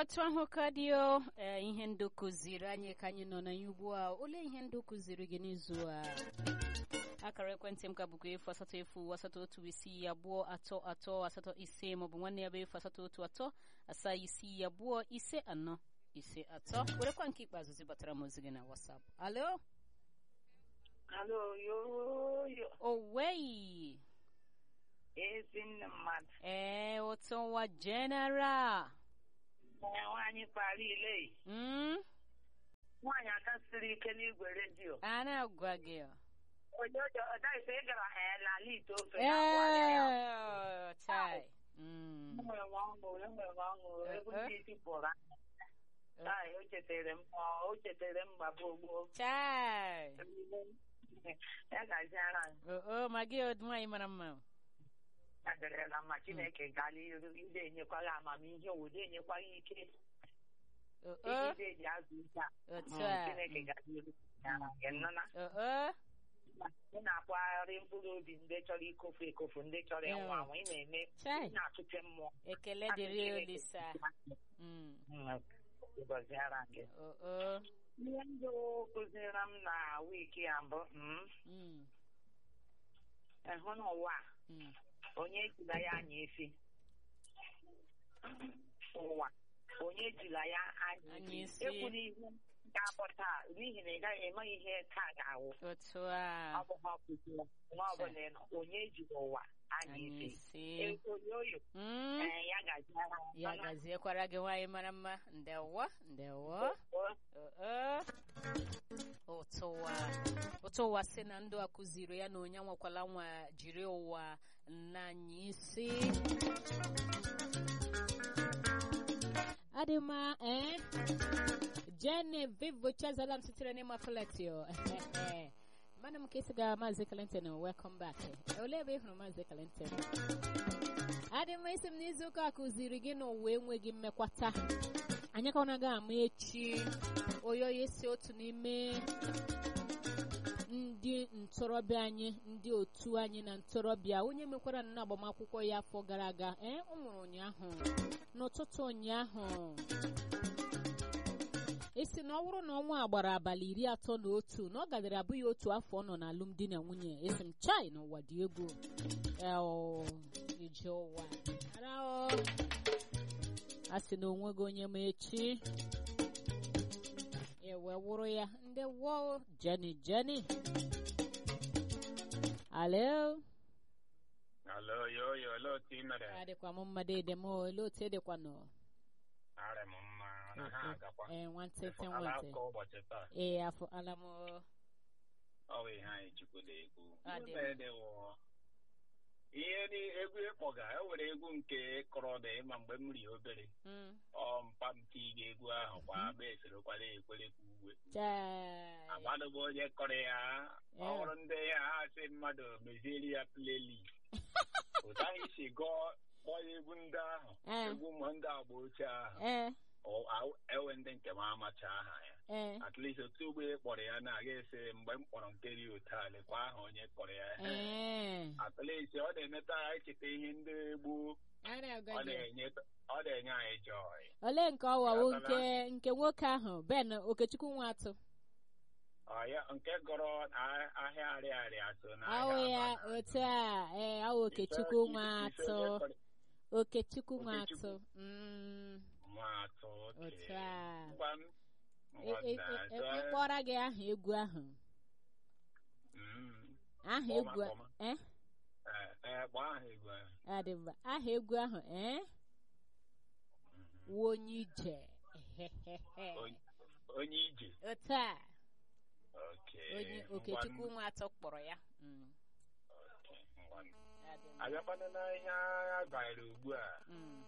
otu ahụ ka dị o ee ihe ndụ kụziri anyị ka anyị nọ na ya ugbu a olee ihe ndụ kụziri gị n'izu a akara ekwentị m ka bụkwa efu asatọ efu asatọ otu isii abụọ atọ atọ asatọ ise maọbụ nwanne ya bụ efu asatọ otu atọ asaa isii abụọ ise anọ ise atọ werekwa nke ikpeazụ zibatara m ozi gị na wasap alo Alo, yo, yo. owei Ezinne mmadụ. ee ụtụwa general Ee, Nwaanyị kpara ile. mm? Nwaanyị aka siri ike n'igwe redio. a na-agwa gị ọ. Onye ojo ọdaghịkwa ị gara ee n'ala ite ofe na ngwa ya. ee chai Mm. Enwere m ọṅụ, enwere m ọṅụ, Eh, egwu eh. ndị isi pụrụ anya. Chai, o chetara m, ọ, o chetara m gbagbo gboo. chai Ya gaziara m. oo ma gị ọ nwaanyị mara mma Ya dịrịla mma Chineke gala iru, ide enyekwala amamihe, ụdị enyekwala ike. oo Ide eji azụ ike a. otu Mm, a Chineke gala iru. Ya na gị nnụna. oo ị na-akwagharị mkpụrụ obi ndị chọrọ ikofu ekofu ndị chọrọ ịnwụ Yeah. anwụ ị na-eme chai ị na-achụte mmụọ ekele dịrị olisa Mm. gọziara gị oo ihe ndụ kụziere m na wiiki a mbụ mm, Mm. ịhụ n'ụwa a, Mm. onye ejila ya anya efi ụwa onye ejila ya anya Anya efi isi. ekwula ihe ga-abụ taa n'ihi na ị gaghị eme ihe taa ga-awụ otu a ọ bụ ha kụziere nwa ọbụla ị nọ onye ejila ụwa anya anyị efi si ekonyoyo Mm. ee ya gaziara m. ya gaziekwara gị nwaanyị mara mma ndewo ndewo oo ụtụwa ụtụwa si na ndụ a kụziri ya na onye nwekwala nwa jiri ụwa n'anya isi adị mma ee Genevieve Chazala m sitere n'ịma Feletio mana m ka esi gara Maazị Clinton welcome back olee ebe ị hụrụ Maazị Clinton adị mma isi m n'izu ụka a kụziri gị na ụwa enweghị mmekwata anyị ka ọ na-aga ama echi oyoyo si otu n'ime ndị ntorobịa anyị ndị otu anyị na ntorobịa onye mekwara nnọọ agbamakwụkwọ ya afọ gara aga ee ọ nwụrụ ụnyaahụ n'ụtụtụ ụnyaahụ esi na ọ bụrụ na ọnwa a gbara abalị iri atọ na otu na ọ gadara abụghị otu afọ ọ nọ n'alụmdi na nwunye esi m chai n'ụwa dị egwu Eo, ije ụwa ara o a sị na onweghị onye ma echi ewe wụrụ ya ndị wọ jeni jeni alo Alo, yo, yo, lo, ti mere. adịkwa m mma dede m olee otu edịkwa nọ Arị m mma, na ha agakwa. ee nwantịntị Efọkala nwantị akụkọ ụbọchị taa. ee afọ ala m Ọ bụ ihe anyị chukwu na-ekwu. Ọ dị Ihe dị wụ, ihe ni egwu ịkpọga, e nwere egwu nke kọrọ dị ma mgbe m ri obere. Mm. Ọ mpa m tiga egwu ahụ kwa agba eserekwala ekwere ka uwe. chai Amadụ bụ onye kọrọ ya, ọ Yeah. hụrụ ndị ya ha sị mmadụ mezieri ya playlist. Otu anyị si gụọ kpọọ ya egwu ndị ahụ, Eh. egwu ụmụ ndị agba ochie ahụ. ee Ọ- aw- ewe ndị nke m amacha aha ya ee at least otu ugbo ị kpọrọ ya na-aga ese mgbe m kpọrọ nke dị otu a lekwa aha onye kpọrọ ya ee at least ọ na-emeta anyị cheta ihe ndị gboo a ọ na-agwa gị na-enye ọ na-enye anyị joy olee nke ọwawo Gatala. nke nke nwoke ahụ ben okechukwu nwatụ Ọ ya nke gọrọ a- ahịa arịarịa so na ahụ ahịa ya Aba. otu a ee ahụ okechukwu Ise- ise- nwatụ ise onye kọrọ- okechukwu Okechukwu. nwatụ Mm, Nwatụ, okay. otu a Ngwa m- E- ngwa e- na- e- so, e- ịkpọrọ gị aha egwu ahụ mm, aha Kpọọ egwu maka ọma. eh eh, eh, kpọọ aha egwu ahụ. adị mba aha egwu ahụ eh Mhm. wụ onye ije Ehehehe. Onye- onye ije otu a Okay. onye Ngwa m- okechukwu nwatụ kpọrọ ya Mm, Okay, ngwa m. adị mma. abịakwana n'ihe agha banyere ugbu a Mm,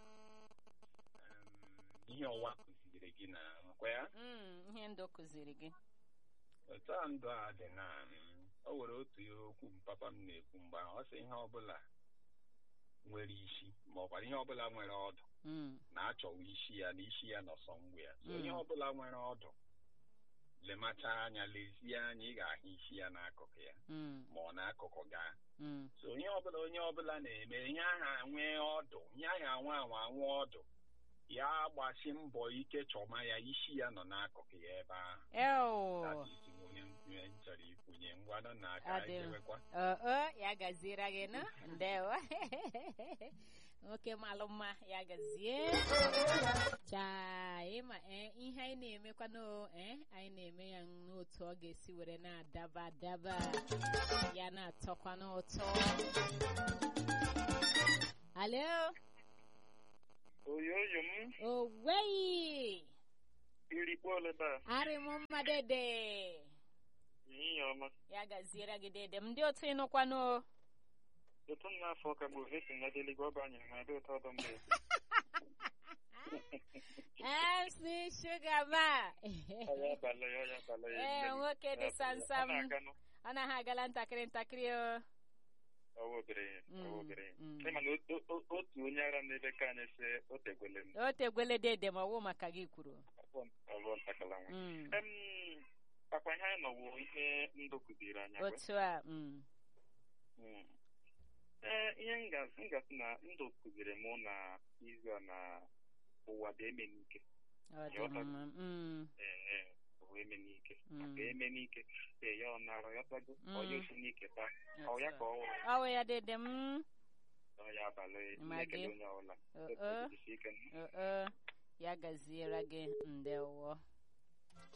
um, ihe ọwa kụziri gị na nkwa ya mm, ihe ndụ kụziri gị otu a ndụ a dị na um, o nwere otu ihe okwu m papa m na-ekwu mgbe ahụ ọ sị ihe ọbụla nwere isi ma ọ kwara ihe ọbụla nwere ọdụ Mm, na-achọwa isi ya na isi ya nọ sọ mgbe ya so Mm. ihe ọbụla nwere ọdụ lemacha anya lezie anya ị ga-ahụ isi ya n'akụkụ ya mm, ma ọ n'akụkụ gaa mm, so ihe ọbụla onye ọbụla na-eme ihe aha nwee ọdụ ihe aha anwa anwa anwa ọdụ ya gbasi mbọ ike chọma ya isi ya nọ n'akụkụ ya ebe ahụ eo That is onye onye m chọrọ ikwunye ngwanụ na aka Adị m. ejewekwa oo ya gaziere gị nụ ndewo nwoke malụ mma ya gazie chaa ịma ee ihe anyị na-emekwanụ ee anyị na-eme ya n'otu ọ ga-esi were na-adaba adaba ya na-atọkwa n'ụtọ alo oyoyo m oweyi irikpo oleba arị m mma dede ihe ọma ya gaziere gị dede m ndị otu ịnụkwanụ ụtụ m n'afọ ka bụ vesi na deligwe ọba nyere na adị ụtọ ọdọ mgbe MC Sugar Ma. ọya abalị ya ọya abalị ya Ee, nwoke dị samsam. ọ na-aganụ Ọ naghị agala ntakịrị ntakịrị o. ọwa obere Mm, ọwa obere mm. ịma na o- o- otu onye ara n'ebe ka anyị si o tegwele m O tegwele dede ma ọwụ maka gị kwuru. ọlụọ ntakala nwa Mm. em akwa ihe anyị nọwo ihe ndụ kụziri anyị agwa. Otu a. mm. Mm. ee ihe m ga- m gasị na ndụ kụziri mụ na izu a na ụwa dị eme n'ike Ọ dị Yọta. mma. Mm, ee ụwa eme n'ike Mm. maka eme n'ike ee ya ọ nara ya tago Mm. onye osi n'ike taa ọ otu ya a. ka ọ wụrụ Ọwụ ya dede m. ọ ya abalị Ma na-ekele gị? onye ọbụla Oo. Jisi ike. Oo. Ya gaziere gị ndewo.